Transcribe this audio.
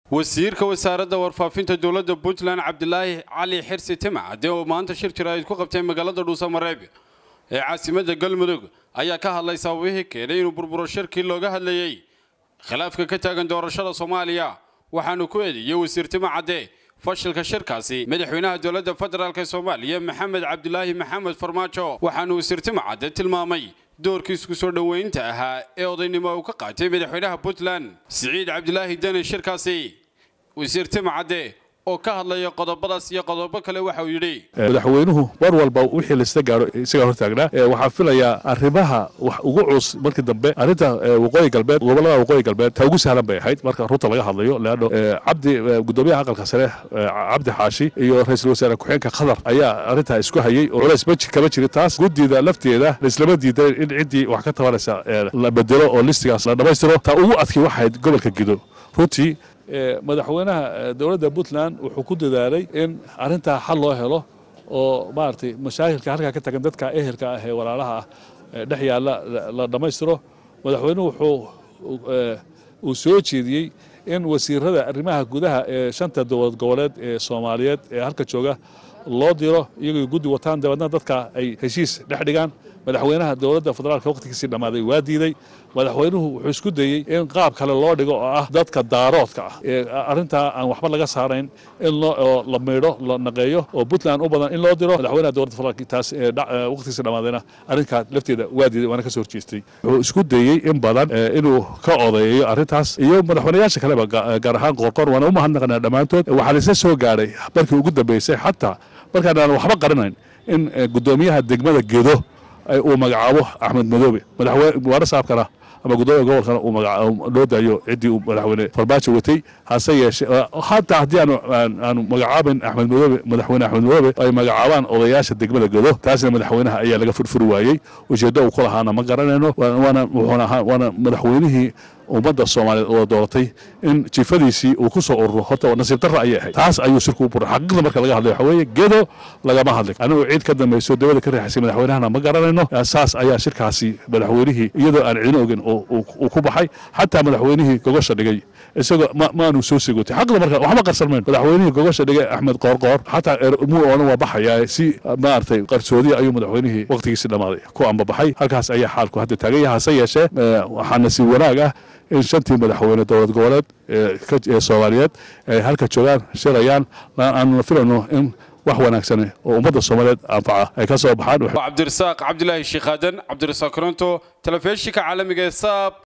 wasiirka wasaaradda warfaafinta dowladda puntland cabdilaahi cali xirsi timacade oo maanta shir jiraa'id ku qabtay magaalada dhuusamareeb ee caasimadda galmudug ayaa ka hadlay sababihii keenay inuu burburo shirkii looga hadlayey khilaafka ka taagan doorashada soomaaliya waxaanu ku eedeeyey wasiir timacadde fashilka shirkaasi madaxweynaha dowladda federaalk soomaaliya maxamed cabdilaahi maxamed farmaajo waxaanu wasiir timacadde tilmaamay doorkiis ku soo dhoweynta ahaa ee odaynimo uu ka qaatay madaxweynaha puntland siciid cabdilaahi deni shirkaasi wasiir timacadde oo ka hadlaya qodobadaas iyo qodobo kale waxa uu yidhi madaxweynuhu mar walba wixii laisla gaaro isagaa hortaagnaa waxaan filayaa arrimaha wax ugu culus markii dambe arrinta waqooyi galbeed gobolada waqooyi galbeed ta ugu sahlan bay ahayd marka runta laga hadlayo leanno cabdi gudoomiyaha aqalka sare cabdi xaashi iyo ra-iisul wasaare ku-xeenka qatar ayaa arrintaa isku hayey oo culays maji kama jirin taas guddida lafteeda laislama diidan in ciddii wax ka tabanaysa la bedelo oo listigaas la dhammaystiro ta ugu adkii waxayd gobolka gido runtii madaxweynaha dowladda puntland wuxuu ku dadaalay in arrintaa xal loo helo oo maaragtay mashaakilka halkaa ka tagan dadka ehelka ah ee walaalaha ah dhex yaalla la dhammaystiro madaxweynuhu wuxuu uu soo jeediyey in wasiirada arrimaha gudaha ee shanta dowlad goboleed ee soomaaliyeed ee halka jooga loo diro iyagoo guddi wataan dabeedna dadka ay heshiis dhex dhigaan madaxweynaha dowladda federaalka waqtigiisii dhammaaday waa diiday madaxweynuhu wuxuu isku dayey in qaab kale loo dhigo oo ah dadka daaroodka ah ee arrintaa aan waxba laga saarayn in la maydho la naqeeyo oo puntland u badan in loo diro madaxweynaha dowladda federaalka taas waqtigiisii dhammaadayna arrinkaa lafteeda waa diiday waana ka soo horjeestay wuxuu isku dayey in badan inuu ka odeeyo arrintaas iyo madaxweynayaasha kaleba gaar ahaan qoorqoor waana u mahadnaqanaa dhammaantood waxaa laisla soo gaadhay markii ugu dambeysay xataa markaan aan waxba qarinayn in guddoomiyaha degmada gedo uu magacaabo axmed madoobe madaxweyne waara saabkana ama gudoomiya gobolkana uu magacaabo loo daayo ciddii uu madaxweyne farmaajo watay hase yeeshee hataa haddii aanu aanu magacaabayn axmed madoobe madaxweyne axmed madoobe ay magacaabaan odayaasha degmada gedo taasna madaxweynaha ayaa laga furfuri waayey ujeeddo uu ku lahaana ma garanayno waana wuxuuna ahaa waana madaxweynihii ummadda soomaaliyeed oo dooratay in jifadiisii uu ku soo ururo horta nasiib darra ayay ahayd taas ayuu shirku u buray xaqiiqda marka laga hadlay waxa weeye gedo lagama hadlin anigu ciid ka dambayso dawladda ka riixaysay madaxweynahana ma garanayno saas ayaa shirkaasi madaxweynihii iyadoo aan ciidin ogin uu ku baxay xataa madaxweynihii gogosha dhigay isagoo maanu soo sigotay xaqiiqda marka waxba qarsan mayn madaxweynihii gogosha dhigay axmed qoorqoor xataa muu oonan waa baxayaa si maaragtay qarsoodiya ayuu madaxweynihii waqtigiisii dhammaaday ku ambabaxay halkaas ayaa xaalku hadda taagan yahay hase yeeshee waxaa nasiib wanaag ah in shantii madaxweyne dowlad goboleed ee soomaaliyeed ay halka joogaan shirayaan aanu filayno in wax wanaagsan oo ummadda soomaaliyeed anfaca ay ka soo baxaan cabdirasaaq cabdilaahi sheekh aadan cabdirasaaq koronto telefishinka caalamiga ee saab